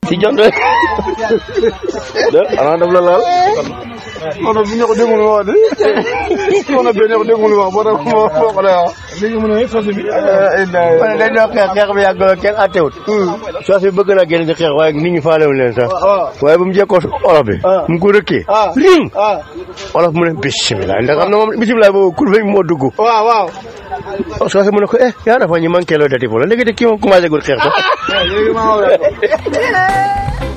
si jot rek de xanaa daf la laal non non bu ñu ko déggul wax de non non benn ko déggul wax boo tax moo moo ko lay wax. léegi mu ne sosi bi. ma ne dañ doon xeex xeex bi yàgg la kenn attewut soos bi bëgg na génn ci xeex waaye nit ñi faalewuñ leen sax waaye bu mu jekkoo olof bi mu ko rëkkee ring olof mu ne bisimilah ndax xam na moom bisimilah boobu kur bi moo dugg waaw waaw. soos mu ne ko eh yaa dafa ñu manqué loo dati fo la léegi te kii moom commencé gul xeex sax léegi maa